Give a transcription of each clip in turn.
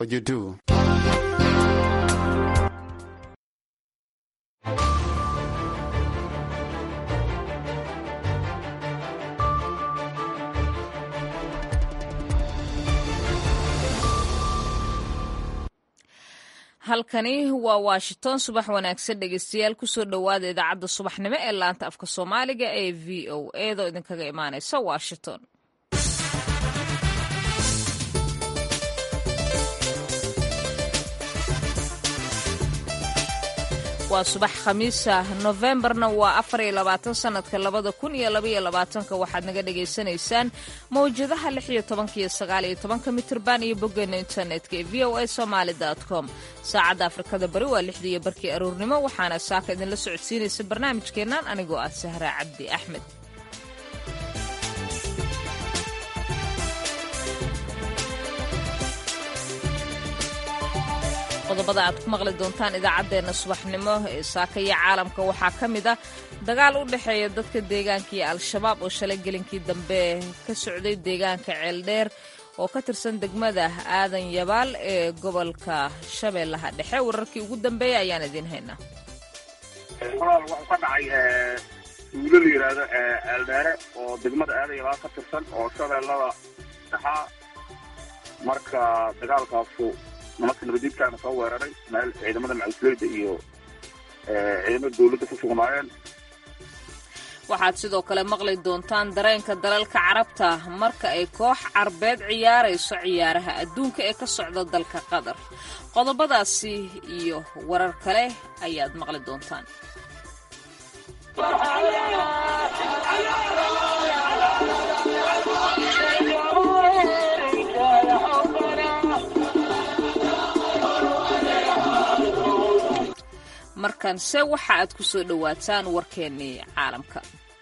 what you do. halkani waa washington subax wanaagsan dhegeystayaal kusoo dhowaada idaacadda subaxnimo ee laanta afka soomaaliga ee v o eedoo idinkaga imaaneysa washington waa subax khamiisa nofembarna waa afar iyo labaatan sanadka labada kun iyo labaiyo labaatanka waxaad naga dhagaysanaysaan mawjadaha lix iyo tobanka iyo sagaal iyo tobanka mitirban iyo boggeena internetka ee v o a somaali com saacadda afrikada bari waa lixdii iyo barkii aroornimo waxaana saaka idinla socodsiinaysa barnaamijkeennan anigoo ah sahra cabdi axmed qodobada aad ku maqli doontaan idaacaddeenna subaxnimo ee saakaya caalamka waxaa ka mid ah dagaal u dhexeeya dadka deegaanka iyo al-shabaab oo shalay gelinkii dambe ka socday deegaanka ceeldheer oo ka tirsan degmada aadan yabaal ee gobolka shabeellaha dhexe wararkii ugu dambeeya ayaan idiin haynaa walaal wuxuu ka dhacay tuulo la yidhaahdo ceeldheere oo degmada aadan yabaal ka tirsan oo shabeellada dhexaa marka dagaalkaasu nimanka nabadiidkaana soo weeraray meel ciidamada macusleyda iyo ciidamada dawladda ku sugnaayeen waxaad sidoo kale maqli doontaan dareenka dalalka carabta marka ay koox carbeed ciyaarayso ciyaaraha adduunka ee ka socda dalka qatar qodobadaasi iyo warar kale ayaad maqli doontaan markanse waxa aad ku soo dhowaataan warkeennii caalamka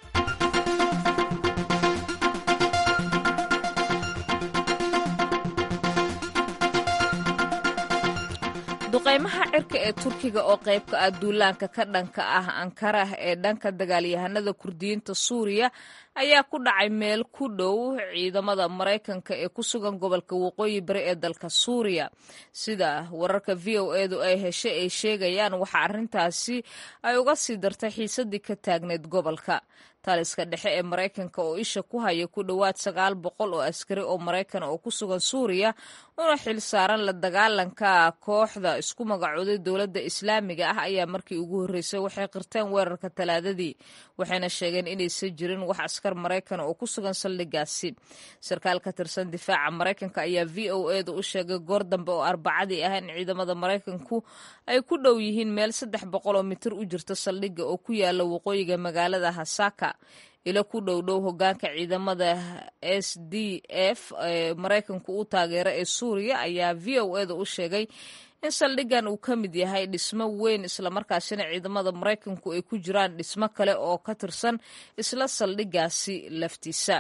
duqaymaha cirka ee turkiga oo qayb ka ah duulaanka ka dhanka ah ankara ee dhanka dagaalyahanada kurdiyiinta suuriya ayaa ku dhacay meel ku dhow ciidamada maraykanka ee ku sugan gobolka waqooyi bari ee dalka suuriya sida wararka v o edu ay heshay ay sheegayaan waxa arrintaasi ay uga sii dartay xiisadii ka taagneyd gobolka taliska dhexe ee maraykanka oo isha ku haya ku dhowaad sagaal boqol oo askari oo maraykan oo ku sugan suuriya una xil saaran la dagaalanka kooxda isku magacooday dowladda islaamiga ah ayaa markii ugu horreysay waxay qirteen weerarka talaadadii waxayna sheegeen inaysan jirin wax askar maraykan oo ku sugan saldhigaasi sarkaal ka tirsan difaaca maraykanka ayaa v o edu u sheegay goor dambe oo arbacadii ah in ciidamada maraykanku ay ku dhow yihiin meel saddex boqol oo mitir u jirta saldhigga oo ku yaala waqooyiga magaalada hasaka ilo ku dhow dhow hogaanka ciidamada s d f ee maraykanku u taageera ee suuriya ayaa v o eda u sheegay in saldhiggan uu ka mid yahay dhismo weyn islamarkaasina ciidamada maraykanku ay ku jiraan dhismo kale oo ka tirsan isla saldhiggaasi laftiisa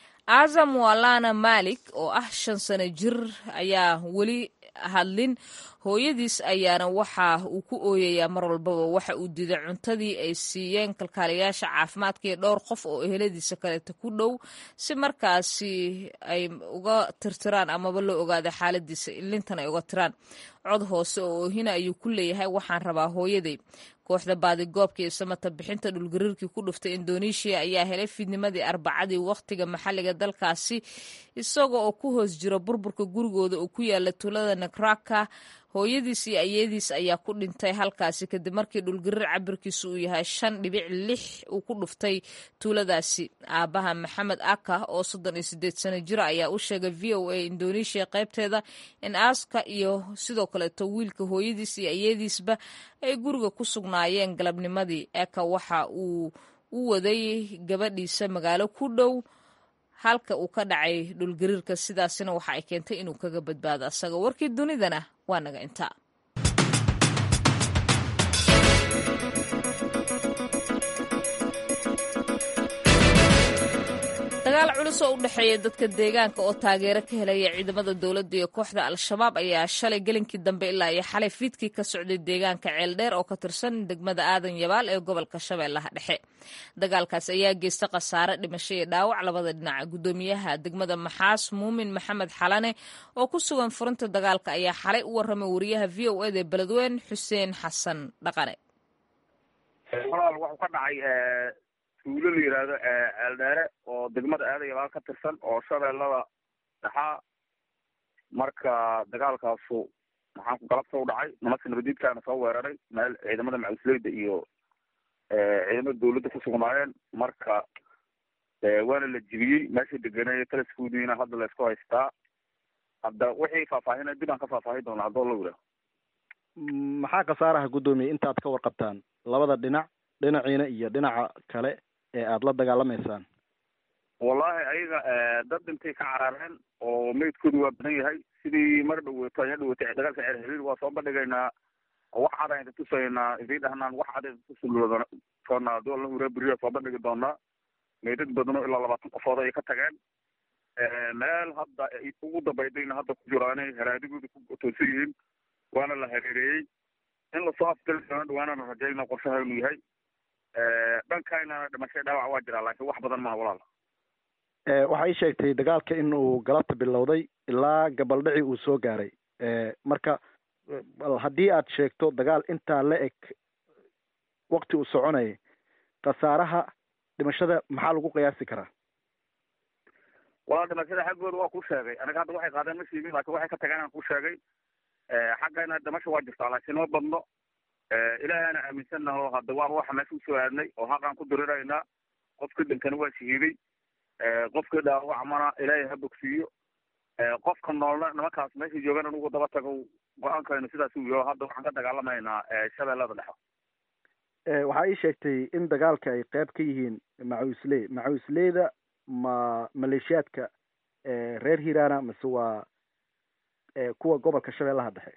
azam walana malik oo ah shan sano jir ayaa weli hadlin hooyadiis ayaana waxa uu ku ooyayaa mar walbaba waxa uu diiday cuntadii ay siiyeen kalkaaliyaasha caafimaadka iyo dhowr qof oo eheladiisa kaleeta ku dhow si markaasi ay uga tirtiraan amaba loo ogaada xaaladiisa ilintan ay uga tiraan cod hoose oo oohina ayuu ku leeyahay waxaan rabaa hooyaday kooxda baadigoobka iyo samata bixinta dhulgariirkii ku dhuftay indoneeshiya ayaa helay fiidnimadii arbacadii wakhtiga maxalliga dalkaasi isaga oo ku hoos jira burburka gurigooda oo ku yaala tuulada nakraka hooyadiis iyo ayadiis ayaa ku dhintay halkaasi kadib markii dhulgariir cabirkiisu uu yahay shan dhibic lix uu ku dhuftay tuuladaasi aabaha maxamed aka oo soddon iyo sideed sano jira ayaa u sheegay v o a indoneeshiya qaybteeda in aaska iyo sidoo kaleeto wiilka hooyadiis iyo ayadiisba ay guriga ku sugnaayeen galabnimadii eka waxa uu u waday gabadhiisa magaalo ku dhow halka uu ka dhacay dhulgariirka sidaasina waxa ay keentay inuu kaga badbaado asaga warkii dunidana waa naga intaa dagaal culus oo u dhexeeya dadka deegaanka oo taageero ka helaya ciidamada dowladda iyo kooxda al-shabaab ayaa shalay gelinkii dambe ilaa iyo xalay fiidkii ka socday deegaanka ceeldheer oo ka tirsan degmada aadan yabaal ee gobolka shabeellaha dhexe dagaalkaas ayaa geysta khasaare dhimasho iyo dhaawac labada dhinac guddoomiyaha degmada maxaas muumin maxamed xalane oo ku sugan furinta dagaalka ayaa xalay u warramay wariyaha v o eda beledweyne xuseen xasan dhaqane walaal wuxuu ka dhacay tuulo la yidhaahdo ceeldheere oo degmada aadayabaal ka tirsan oo shabeellada dhexaa marka dagaalkaasu maxaan ku galabta u dhacay nimanka nabadiidkaana soo weeraray meel ciidamada macusleyda iyo ciidamada dawladda ku sugnaayeen marka waana la jibiyey meesha deganay talaskoodiina hadda la isku haystaa hadda wixii faahfaahina dib aan ka faahfaahin doonaa haddoo la yidhaaho maxaa khasaaraha guddoomiye intaad ka warqabtaan labada dhinac dhinaciina iyo dhinaca kale ee aada la dagaalamaysaan wallahi ayaga dad dhintay ka carareen oo meydkoodu waa badan yahay sidii mar dhaweeto aya dhaweetay dagaalka ceer hariir waa soo bandhigaynaa wax cad ayna tusaynaa idii dhahnaan wax cad ayna tusuldoonaa adoo la huraa beriya soo bandhigi doonaa meydad badano ilaa labaatan qofood ayay ka tageen meel hadda ugu dambaydayna hadda ku jiraanay haraadigooda ku toosan yihiin waana la hareereeyey in lasoo afgali doono dhawaanana rajayna qorshaha inuu yahay dhankaynana dhimashay dhaawac waa jiraa laakiin wax badan maha walaal waxaa ii sheegtay dagaalka in uu galabta bilowday ilaa gabaldhici uu soo gaaray marka bal haddii aad sheegto dagaal intaa la eg wakti uu soconayay khasaaraha dhimashada maxaa lagu qiyaasi karaa walaal dhimashada xaggooda waa ku sheegay aniga hadda waxay qaadeen ma sheegin laakiin waxay ka tageen aan ku sheegay xaggayna dhimasha waa jirtaa laakiin ma badno ilaahana aaminsannaho hadda waan waxa meesha usoo aadnay oo xaqaan ku diriraynaa qofka dhinkana waa shahiiday qofka dhaawacmana ilaahay ha bogsiiyo qofka noolna nimankaas meesha joogan anugu daba tago go-aankaynu sidaas u yaho hadda waxaan ka dagaalamaynaa shabeellada dhexe waxaa ii sheegtay in dagaalka ay qayb ka yihiin macuusley macuusleyda ma maleeshiyaadka reer hiirana mise waa kuwa gobolka shabeellaha dhexe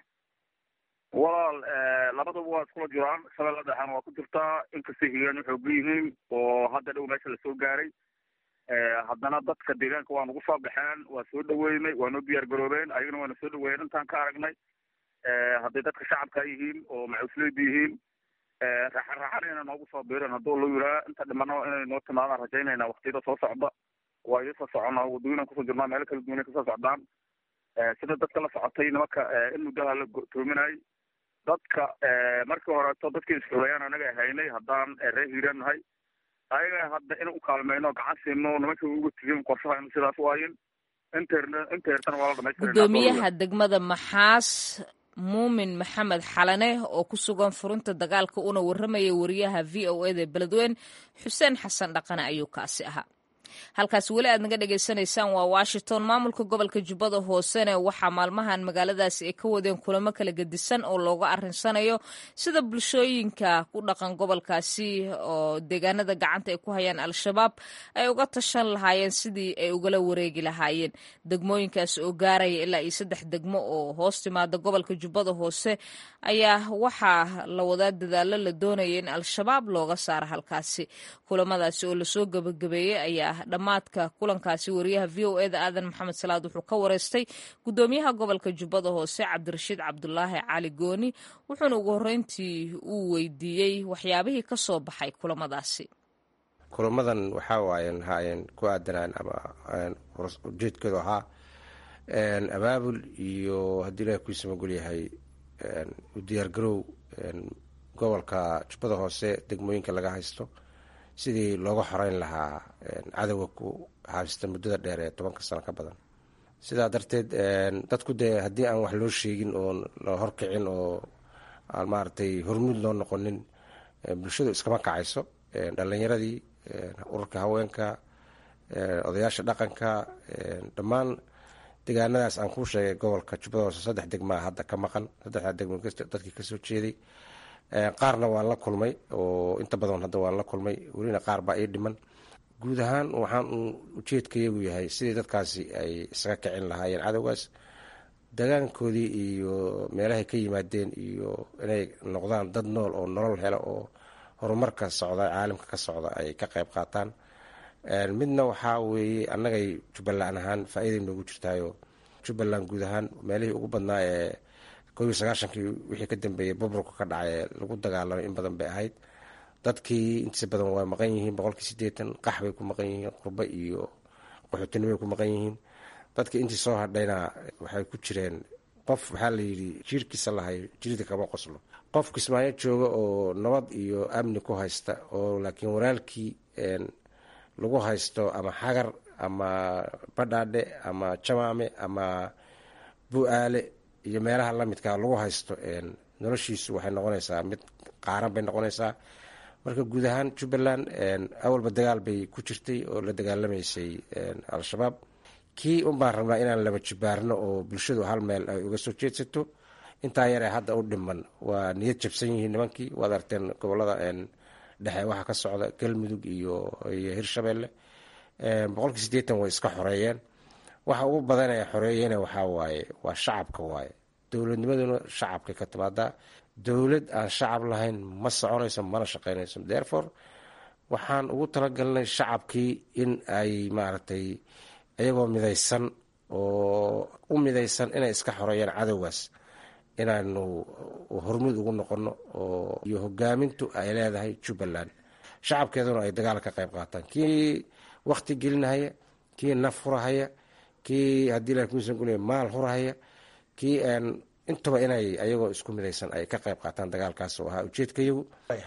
walaal labaduba waa iskula jiraan shabeellada dhexena waa ku jirtaa inkastay hiiraan xooga yihiin oo hadda dhow meesha lasoo gaaray haddana dadka deegaanka waa nagu soo baxeen waa soo dhaweynay waa noo diyaar garoobeen ayagana waana soo dhaweeyeen intaan ka aragnay hadday dadka shacabka yihiin oo macusleyda yihiin raaxan raaxanayna noogu soo biireen hadduu la yiraa inta dhimano inay noo timaadaan rajaynayna waktiyada soo socda waa idinsoo socona waddooyinaan kusoo jirnaa meelo kala duwanay kasoo socdaan sida dadka la socotay nimanka in muddaha la toominay dadka markii horeeto dadkii isxulayaan anaga haynay haddaan reer hiiraan nahay ayaga hadda in u kaalmeyno gacan siino nimanka uga tigin qorshahaynu sidaas waayin interna intertana waa la dhamaystirana gudoomiyaha degmada maxaas muumin maxamed xalane oo ku sugan furinta dagaalka una warramaya wariyaha v o eda beledweyne xuseen xasan dhaqane ayuu kaasi ahaa halkaas weli aad naga dhegaysanaysaan waa washington maamulka gobolka jubbada hoosene waxaa maalmahan magaaladaasi ay ka wadeen kulamo kala gedisan oo looga arinsanayo sida bulshooyinka ku dhaqan gobolkaasi oo deegaanada gacanta ay ku hayaan al-shabaab ay uga tashan lahaayeen sidii ay ugala wareegi lahaayeen degmooyinkaas oo gaaraya ilaa iyo saddex degmo oo hoos timaada gobolka jubbada hoose ayaa waxaa la wadaa dadaalo la doonaya in al-shabaab looga saaro halkaasi kulamadaasi oo lasoo gabagabeeyey ayaa dhammaadka kulankaasi wariyaha v o eda aadan maxamed salaad wuxuu ka wareystay gudoomiyaha gobolka jubbada hoose cabdirashiid cabdulaahi cali gooni wuxuuna ugu horreyntii uu weydiiyey waxyaabihii ka soo baxay kulamadaasi kulamadan waxaa waayen haayeen ku aadanaan ama ujeedkoodu ahaa abaabul iyo haddii ilaah kuisa magol yahay u diyaargarow gobolka jubbada hoose degmooyinka laga haysto sidii looga xoreyn lahaa cadowga ku haabista muddada dheer ee tobanka sano ka badan sidaa darteed dadku dee haddii aan wax loo sheegin oo la horkicin oo aan maaragtay hormuud loo noqonin bulshadu iskama kacayso dhalinyaradii ururka haweenka odayaasha dhaqanka dhammaan deegaanadaas aan kuu sheegay gobolka jubbada hoose saddex degmaa hadda ka maqan saddexdaa degmo dadkii kasoo jeeday qaarna waan la kulmay oo inta badan hadda waan la kulmay welina qaar baa ii dhiman guud ahaan waxaan uu ujeedkayagu yahay sidii dadkaasi ay isaga kicin lahaayeen cadowgaas degaankoodii iyo meelahay ka yimaadeen iyo inay noqdaan dad nool oo nolol helo oo horumarka socda caalamka ka socda ay ka qayb qaataan midna waxaa weeye annagay jubbaland ahaan faa-iiday noogu jirtaayo jubbaland guud ahaan meelihii ugu badnaa ee koob iyo sagaashankii wixii ka dambeeyey buburka ka dhacay ee lagu dagaalamay in badan bay ahayd dadkii intiisa badan waa maqan yihiin boqolkii sideetan qax bay ku maqan yihiin qurbo iyo qaxootinimay ku maqan yihiin dadkii intii soo hadhayna waxay ku jireen qof waxaa la yidhi jiirkiisa lahay jirida kama qoslo qof kismaayo jooga oo nabad iyo amni ku haysta oo laakiin walaalkii lagu haysto ama xagar ama badhaadhe ama jamaame ama bu-aale iyo meelaha lamidkaa lagu haysto noloshiisu waxay noqonaysaa mid qaaran bay noqonaysaa marka guud ahaan jubbaland awalba dagaal bay ku jirtay oo la dagaalamaysay al-shabaab kii un baan rabnaa inaan laba jibaarno oo bulshadu hal meel ay uga soo jeedsato intaa yaree hadda u dhiman waa niyad jabsan yihiin nimankii waad arteen gobolada dhexe waxaa ka socda galmudug iyo hirshabeelle boqolkii sideetan way iska xoreeyeen waxa ugu badan ee xoreeyena waxaa waaye waa shacabka waaye dowladnimaduna shacabkay ka timaadaa dowlad aan shacab lahayn ma soconayso mana shaqeynayso therefore waxaan ugu talagalnay shacabkii in ay maaragtay iyagoo midaysan oo u midaysan inay iska xoreeyaan cadowgaas inaanu hormuud ugu noqono oo iyo hogaamintu ay leedahay jubbaland shacabkeeduna ay dagaal ka qayb qaataan kii wakti gelinahaya kii naf hurahaya kii haddii la kuusan gulaya maal hurahaya kii intaba inay ayagoo isku midaysan ay ka qayb qaataan dagaalkaas oo ahaa ujeedkayagu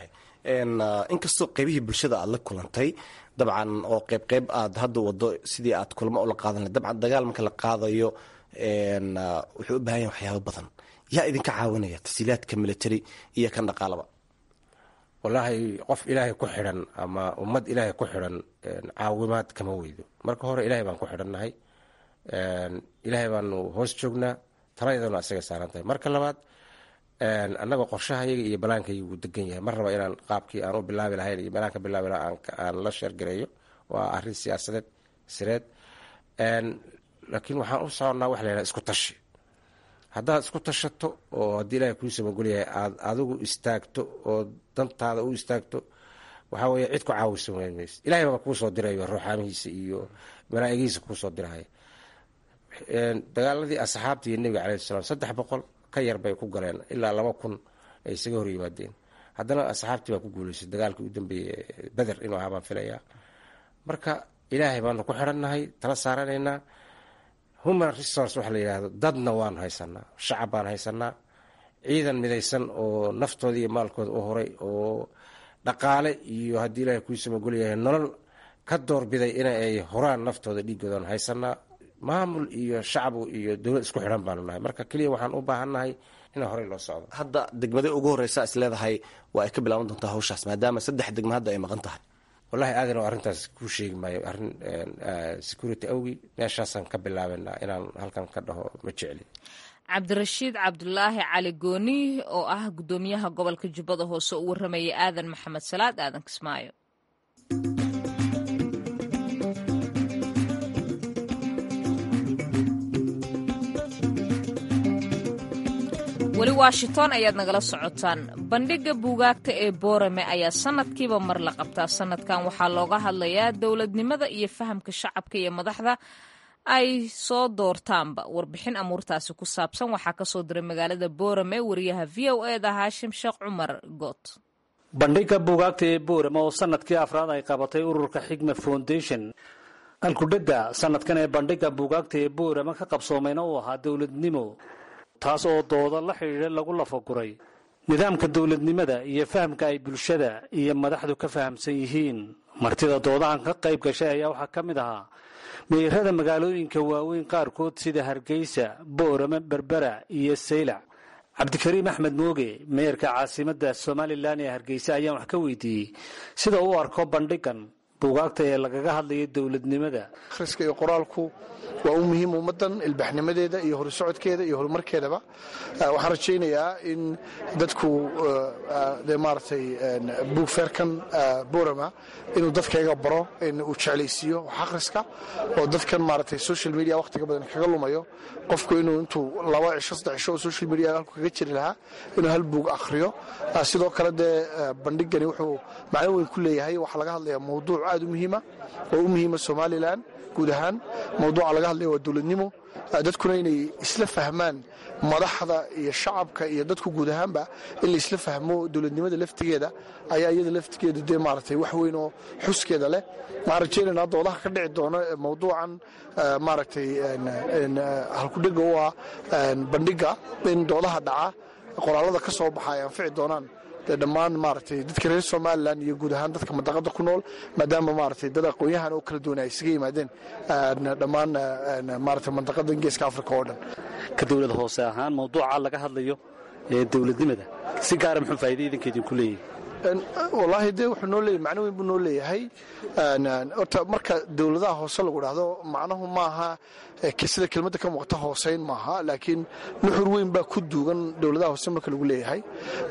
inkastoo qeybihii bulshada aad la kulantay dabcan oo qeyb qeyb aad hadda wado sidii aad kulamo ula qaadan dabcan dagaal marka la qaadayo wuxuu u baahan yahay waxyaabo badan yaa idinka caawinaya tasiilaadka military iyo kan dhaqaalaba wallaahi qof ilaahay ku xidhan ama ummad ilaahay ku xidhan caawimaad kama weydo marka hore ilaahay baan ku xidhannahay ilaahay baanu hoos joognaa taladana asaga saaran tahay marka labaad annagoo qorshahayaga iyo balaankayga wuu degan yahay mar raba inaan qaabkii aan u bilaabi lahayn iyo balaanka bilaabi laha aan la sheergareeyo waa arrin siyaasadeed sireed laakiin waxaan u soconnaa wax la yhaha isku tashi haddaad isku tashato oo haddii ilaahay kuu samagolyahay aad adigu istaagto oo dantaada u istaagto waxaa weeye cid ku caawisa weyn mayse ilahay baa kuu soo dirayo ruuxaamihiisa iyo malaa'igihiisa kuu soo dirahaya dagaaladii asxaabta iyo nebiga calayhi salaam saddex boqol ka yar bay ku galeen ilaa laba kun ay isaga hor yimaadeen haddana asxaabtii baa ku guuleysay dagaalkii u dambeeyey beder inuu ahaa baan filayaa marka ilaahay baanu ku xidhannahay tala saaranaynaa human resource waxa la yidhaahdo dadna waanu haysanaa shacab baan haysanaa ciidan midaysan oo naftooda iyo maalkooda u horay oo dhaqaale iyo haddii ilaahay kuu samagolyahay nolol ka doorbiday in ay horaan naftooda dhiigoodan haysanaa maamul iyo shacbu iyo dowlad isku xidhan baanu nahay marka keliya waxaan u baahannahay in horey loo socdo hadda degmada ugu horeysa is leedahay waa ay ka bilaaban doontaa hawshaas maadaama saddex degma hadda ay maqan tahay wallahi aadan oo arrintaas kuu sheegi maayo arrin security awgi meeshaasaan ka bilaabanaa inaan halkan ka dhaho ma jecli cabdirashiid cabdulaahi cali gooni oo ah guddoomiyaha gobolka jubbada hoose u warramaya aadan maxamed salaad aadan kismaayo weli washington ayaad nagala socotaan bandhigga buugaagta ee boorame ayaa sanadkiiba mar la qabtaa sanadkan waxaa looga hadlayaa dowladnimada iyo fahamka shacabka iyo madaxda ay soo doortaanba warbixin amuurtaasi ku saabsan waxaa kasoo diray magaalada boorame wariyaha v o e da haashim sheekh cumar goot bandhigga buugaagta ee boorame oo sanadkii afraad ay qabatay ururka xigma foundation alkudhega sanadkan ee bandhigga buugaagta ee boorame ka qabsoomayna uu ahaa dowladnimo taas oo dooda la xidhiidha lagu lafaguray nidaamka dowladnimada iyo fahamka ay bulshada iyo madaxdu ka fahamsan yihiin martida doodahan ka qayb gashay ayaa waxaa ka mid ahaa meerada magaalooyinka waaweyn qaarkood sida hargeysa boorame berbera iyo saylac cabdikariim axmed mooge meerka caasimadda somalilan ee hargeysa ayaan wax ka weydiiyey sida uu arko bandhigan buugaagta ee lagaga hadlayo dowladnimada akhriska iyo qoraalku waa u muhiim ummaddan ilbaxnimadeeda iyo horsocodkeeda iyo horumarkeedaba waxaan rajaynayaa in dadku de maaragtay buugfeerkan borama inuu dadkayga baro in uu jeclaysiiyo wax akhriska oo dadkan maaragtay social media wakhtiga badan kaga lumayo qofku inuu intuu laba cisho saddex cisho oo social media halku kaga jiri lahaa inuu hal buug akhriyo sidoo kale dee bandhigani wuxuu macno weyn ku leeyahay waxaa laga hadlayaa mawduuc aad u muhiima oo u muhiima somalilan guud ahaan mawduuca laga hadlaya waa dowladnimo dadkuna inay isla fahmaan madaxda iyo shacabka iyo dadku guud ahaanba in la isla fahmo dowladnimada laftigeeda ayaa iyada laftigeedu dee maaragtay wax weyn oo xuskeeda leh waxaan rajaynaynaa doodaha ka dhici doona mawduucan maaragtay halkudhega u ah bandhiga in doodaha dhaca qoraalada ka soo baxa ay anfici doonaan dhammaan maaragtay dadka reer somalilan iyo guud ahaan dadka mandaqada ku nool maadaama maaragtay dad aqoon-yahan oo kala duwan ay isaga yimaadeen dhammaan maaragtay mandaqada geeska africa oo dhan ka dowlad hoose ahaan mawduuca laga hadlayo ee dowladnimada si gaara muxuu faa'iida idinka idinku leeyahay wallaahi dee wuxuu noo leeyahy macno weyn buu noo leeyahay horta marka dowladaha hoose lagu dhahdo macnuhu maaha sida kelmadda ka muuqata hooseyn maaha laakiin nuxur weyn baa ku duugan dowladaha hoose marka lagu leeyahay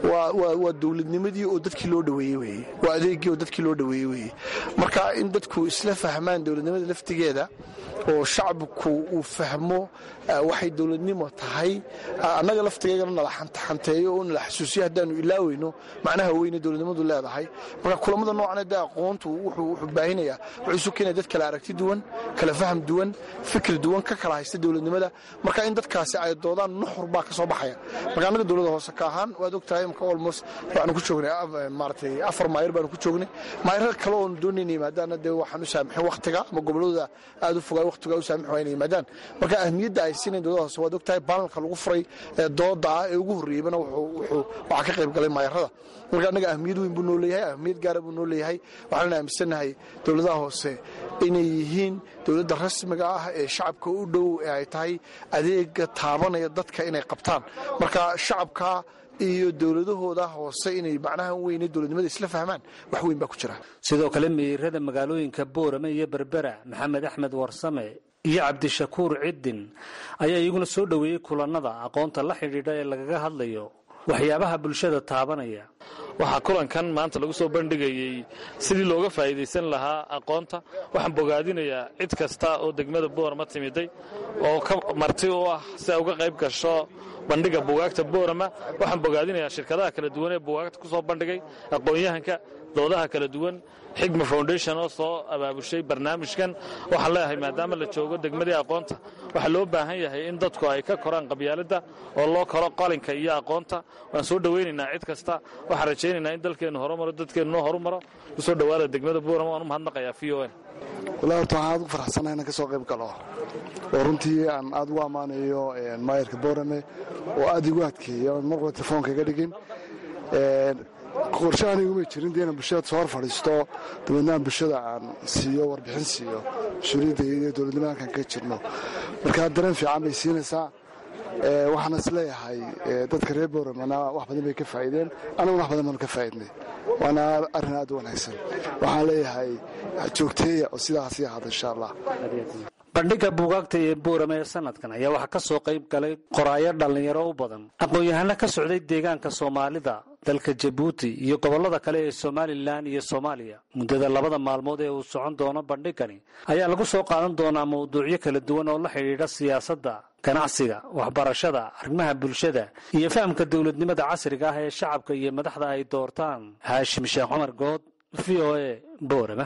waa dowladnimadii oo dadkii loo dhaweeyey weye waa adeegii oo dadkii loo dhaweeyey weye marka in dadku isla fahmaan dowladnimada laftigeeda oo shacabku uu fahmo waxay dowladnimo tahay annaga laftigeegana nala xantaxanteeyo oo nala xasuusiyo haddaanu ilaaweyno macnaha weyne dowladnimadu leedahay marka kulamada noocan dee aqoontu wuxuu baahinayaa wuxuu isu keenaya dad kala aragti duwan kala faham duwan fikir duwan ka kala haysta dowladnimada marka in dadkaasi ay doodaan nuxur baa ka soo baxaya marka annaga dowladda hoose ka ahaan waad ogtahay marka almost waxaanu ku joognay maaratay afar maayir baanu ku joognay maayirar kale oonu doonayna yimaadaana dee waxaan u saamixin waktiga ama goboladooda aad u fogaa waktiga u saamix waa inay yimaadaan marka ahmiyadda ay siinayn dowladda hoose waad ogtahay baanalka lagu furay ee dooda ah ee ugu horreeybana wuxuu waxaa ka qayb galay maayarada marka annaga ahmiyad weyn buu noo leeyahay ahmiyad gaara buu noo leeyahay waxaan aaminsannahay dowladaha hoose inay yihiin dowladda rasmiga ah ee shacabka u dhow ee ay tahay adeega taabanaya dadka inay qabtaan marka shacabka iyo dowladahooda hoose inay macnaha weyne dowladnimada isla fahmaan wax weyn baa ku jira sidoo kale meerada magaalooyinka boorame iyo berbera maxamed axmed warsame iyo cabdishakuur ciddin ayaa iyaguna soo dhoweeyey kulannada aqoonta la xidhiidha ee lagaga hadlayo waxyaabaha bulshada taabanaya waxaa kulankan maanta lagu soo bandhigayey sidii looga faa'iidaysan lahaa aqoonta waxaan bogaadinayaa cid kasta oo degmada boorama timiday oo ka marti u ah si ay uga qayb gasho bandhiga buugaagta boorama waxaan bogaadinayaa shirkadaha kala duwan ee buugaagta ku soo bandhigay aqoon-yahanka doodaha kala duwan xigma foundation oo soo abaabushay barnaamijkan waxaan leeyahay maadaama la joogo degmadii aqoonta waxaa loo baahan yahay in dadku ay ka koraan qabyaaladda oo loo koro qalinka iyo aqoonta waan soo dhowaynaynaa cid kasta waxaan rajaynaynaa in dalkeennu horumaro dadkeennu noo horumaro kusoo dhowaada degmada buurama waan u mahadnaqayaa v o n wallahi horta waxaan aad ugu faraxsanahay inaan ka soo qayb galo oo runtii aan aad ugu ammaanayo maayarka boorame oo aad igu adkeeya oon marqaba telefoonka iga dhigin qorshe aniguma jirin dee inaan bulshada soo hor fadhiisto dabeedna aan bulshada aan siiyo warbixin siiyo mas-uuliyadda iyo dowladnimada halkan ka jirno marka dareen fiican bay siinaysaa waxaana is leeyahay dadka reer booramana wax badan bay ka faa'iideen anaguna wax badan baanu ka faa'iidnay waana arrin aad u wanaagsan waxaan leeyahay joogteeya oo sidaas ii ahada insha allah bandhigga buugaagta ee boorame ee sanadkan ayaa waxaa ka soo qayb galay qoraayo dhallinyaro u badan aqoon-yahano ka socday deegaanka soomaalida dalka jabuuti iyo gobollada kale ee somalilan iyo soomaaliya muddada labada maalmood ee uu socon doono bandhigani ayaa lagu soo qaadan doonaa mawduucyo kala duwan oo la xidhiidha siyaasadda ganacsiga waxbarashada arrimaha bulshada iyo fahamka dowladnimada casriga ah ee shacabka iyo madaxda ay doortaan haashim sheekh cumar good v o e boorame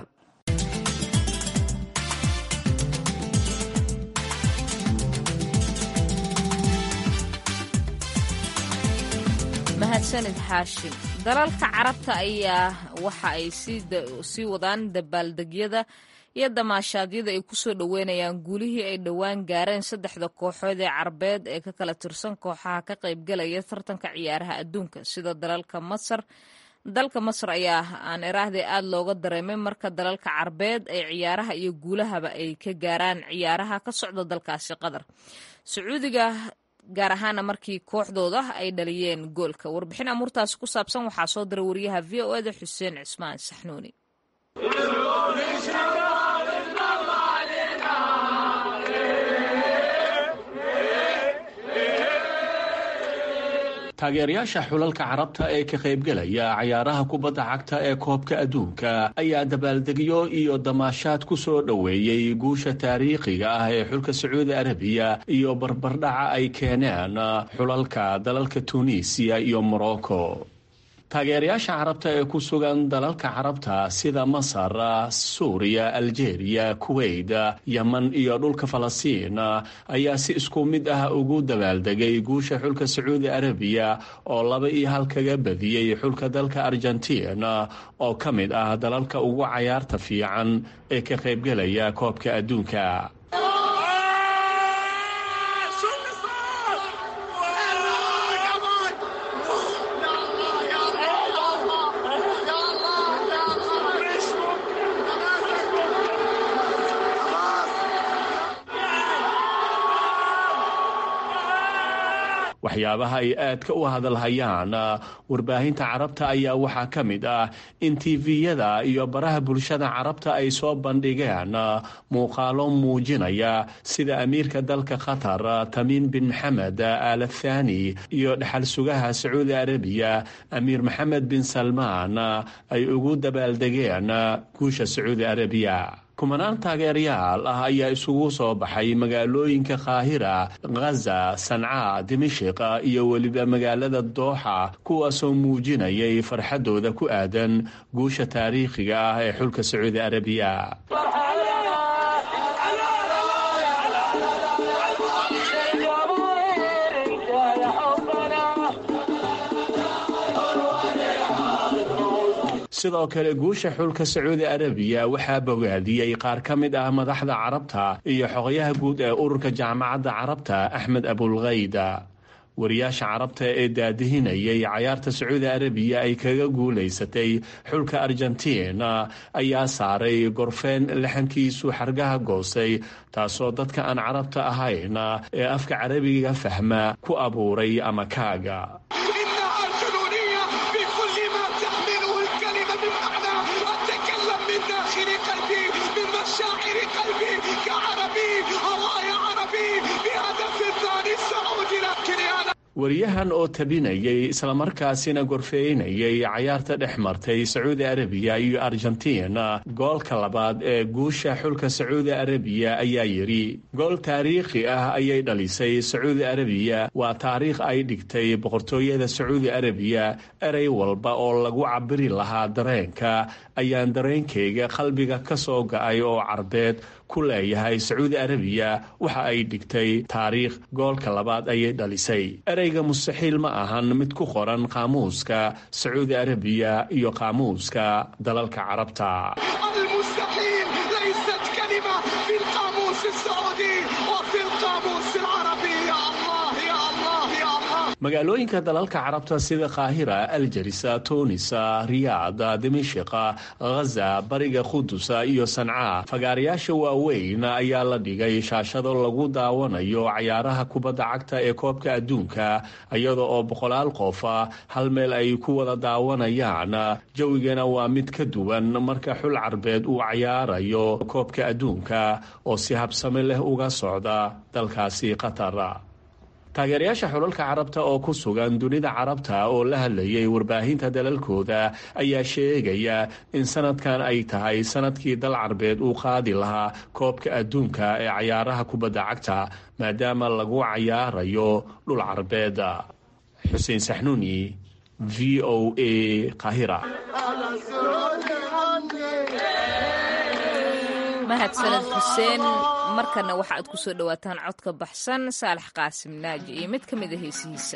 mahadsanid xaashim dalalka carabta ayaa waxa ay sii wadaan dabaaldegyada iyo damaashaadyada ay kusoo dhoweynayaan guulihii ay dhowaan gaareen saddexda kooxood ee carabeed ee ka kala tirsan kooxaha ka qaybgalaya tartanka ciyaaraha adduunka sida dalalka masar dalka masar ayaa aan iraahday aad looga dareemay marka dalalka carabeed ay ciyaaraha iyo guulahaba ay ka gaaraan ciyaaraha ka socda dalkaasi qatar sacuudiga gaar ahaana markii kooxdooda ay dhaliyeen goolka warbixin amuurtaasi ku saabsan waxaa soo diray wariyaha v o eda xuseen cismaan saxnuuni taageerayaasha xulalka carabta ee ka qaybgelaya cayaaraha kubadda cagta ee koobka adduunka ayaa dabaaldegyo iyo damaashaad ku soo dhoweeyey guusha taariikhiga ah ee xulka sacuudi arabiya iyo barbardhaca ay keeneen xulalka dalalka tunisiya iyo morocco taageerayaasha carabta ee ku sugan dalalka carabta sida masar suuriya aljeeriya kuweyt yeman iyo dhulka falastiin ayaa si isku mid ah ugu dabaaldegay guusha xulka sacuudi arabiya oo laba iyo hal kaga badiyey xulka dalka argentiin oo ka mid ah dalalka ugu cayaarta fiican ee ka qaybgelaya koobka adduunka waxyaabaha ay aadka u hadalhayaan warbaahinta carabta ayaa waxaa ka mid ah in tiviyada iyo baraha bulshada carabta ay soo bandhigeen muuqaalo muujinaya sida amiirka dalka qatar tamiim bin maxamed al thani iyo dhexal sugaha sacuudi arabiya amiir maxamed bin salmaan ay ugu dabaaldegeen guusha sacuudi arabiya kumanaan taageerayaal ah ayaa isugu soo baxay magaalooyinka kaahira khaza sanca dimashik iyo weliba magaalada dooxa kuwaasoo muujinayay farxadooda ku aadan guusha taariikhiga ah ee xulka sacuudi arabiya sidoo kale guusha xulka sacuudi arabiya waxaa bogaadiyey qaar ka mid ah madaxda carabta iyo xogayaha guud ee ururka jaamacadda carabta axmed abulkayda wariyaasha carabta ee daadihinayay cayaarta sacuudi arabiya ay kaga guulaysatay xulka argentiin ayaa saaray gorfeen laxankiisu xargaha goostay taasoo dadka aan carabta ahayn ee afka carabiga fahma ku abuuray ama kaaga wariyahan oo tabinayay islamarkaasina gorfeynayay cayaarta dhex martay sacuudi arabiya iyo argentiin goolka labaad ee guusha xulka sacuudi arabiya ayaa yidhi gool taariikhi ah ayay dhalisay sacuudi arabiya waa taariikh ay dhigtay boqortooyada sacuudi arabiya erey walba oo lagu cabiri lahaa dareenka ayaan dareenkayga qalbiga ka soo ga-ay oo carbeed ku leeyahay sacuudi arabiya waxa ay dhigtay taariikh goolka labaad ayay dhalisay ereyga mustaxiil ma ahan mid ku qoran qaamuuska sacuudi arabiya iyo qaamuuska dalalka carabta magaalooyinka dalalka carabta sida kaahira aljarisa tuunisa riyaad dimashika ghaza bariga qudusa iyo sanca fagaarayaasha waaweyn ayaa la dhigay shaashado lagu daawanayo cayaaraha kubadda cagta ee koobka adduunka iyada oo boqolaal qofa hal meel ay ku wada daawanayaan jawigana waa mid ka duwan marka xul carbeed uu cayaarayo koobka adduunka oo si habsame leh uga socda dalkaasi qatar taageerayaasha xulalka carabta oo ku sugan dunida carabta oo la hadlayay warbaahinta dalalkooda ayaa sheegaya in sanadkan ay tahay sanadkii dal carbeed uu qaadi lahaa koobka adduunka ee cayaaraha kubadda cagta maadaama lagu cayaarayo dhul carbeed xuseen saxnuuni v o a qahira mahadsaned xuseen markana waxa aad ku soo dhowaataan codka baxsan saalax qaasim naaji iyo mid ka mid a heesihiisa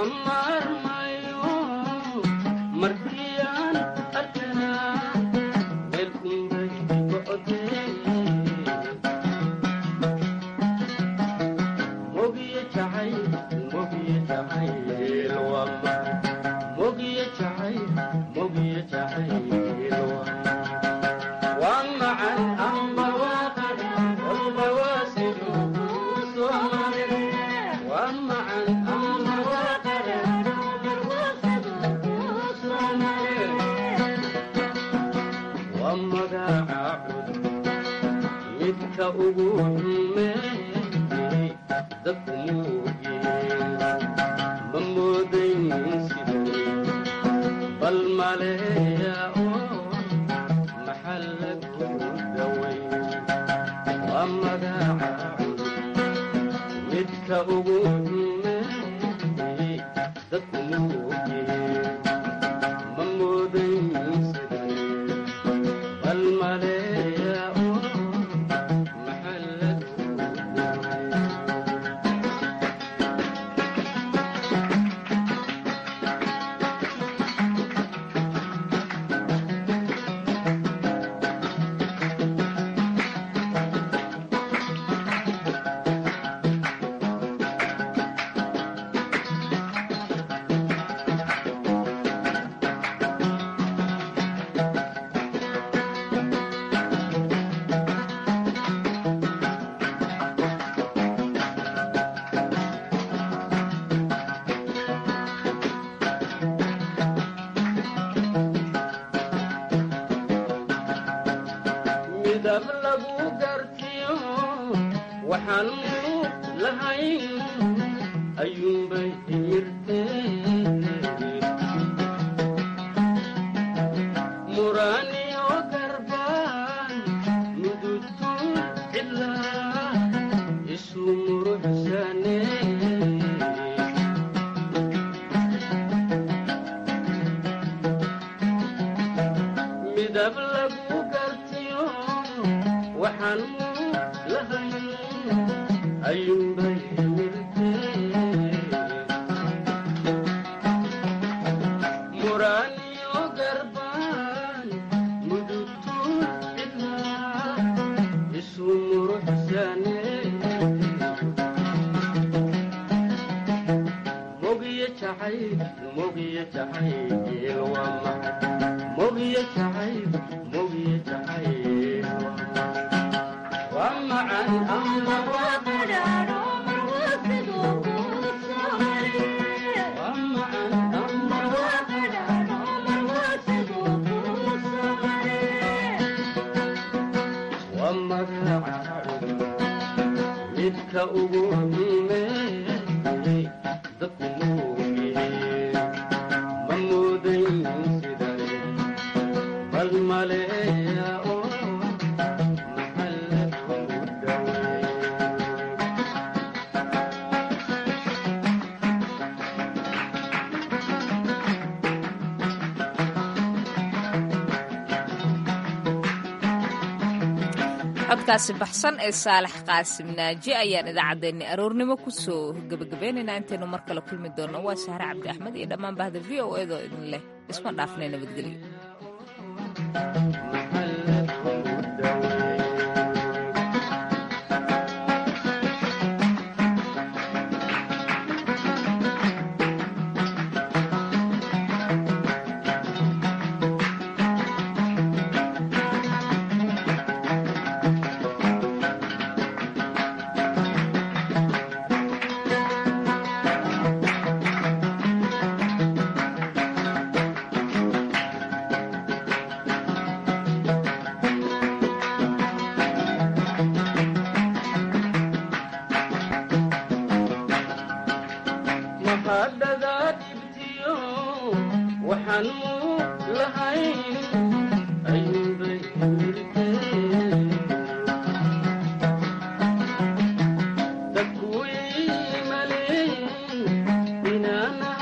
codkaasi baxsan ee saalax qaasim naaji ayaan idaacaddeenni aroornimo ku soo gebagabeynaynaa intaynu mar kale kulmi doonno waa sahre cabdi axmed iyo dhammaan bahda v o eedoo idin leh isma dhaafnay nabadgelyo dadku way maleeyeen inaana